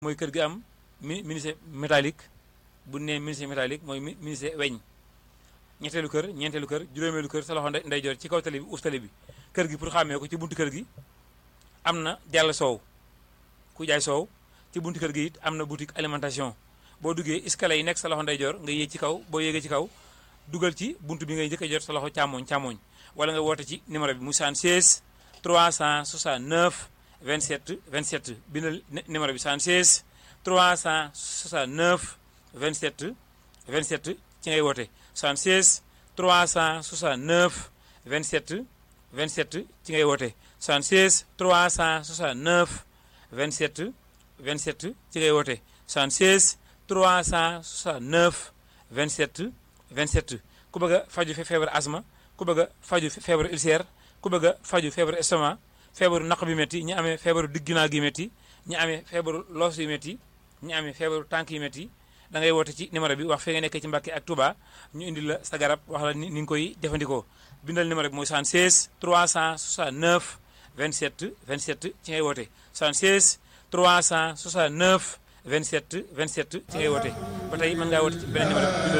mooy kër gi am mi menuisier métallique bu nee menuisier métallique mooy menuisier weñ ñetteelu kër ñeenteelu kër juróomeelu kër sa loxo ndeyjoor ci kaw tali bi uuf tali bi kër gi pour xàmmee ko ci buntu kër gi am na jàll soow ku jaay soow ci buntu kër gi it am na boutique alimentation boo duggee escalier yi nekk sa loxo ndeyjoor nga yéeg ci kaw boo yéegee ci kaw dugal ci buntu bi ngay njëkk a jot sa loxo càmmoñ càmmoñ wala nga woote ci numéro bi mu 76 369 27 27 bindal numéro bi 76 369 27 27 ci ngay woote 76 369 27 27 ci ngay woote 76 369 27 27 ci ngay woote 76 369 27 27 ku bëgg a faju feebar asma ku bëgg a faju feebaru ulcère ku bëgg a faju feebaru estomac feebaru naq bi métti ñi amee feebaru digginaa gi métti ñi amee feebaru loos yu métti ñi amee feebaru tànk yi métti da ngay woote ci numéro bi wax fi nga nekkee ci Mbàkke ak Touba ñu indi la sa garab wax la ni nga koy jëfandikoo bindal numéro bi mooy 76 369 27 27 ci ngay woote 76 369 27 27 ci ngay woote ba tey mën ngaa woote ci beneen numéro bi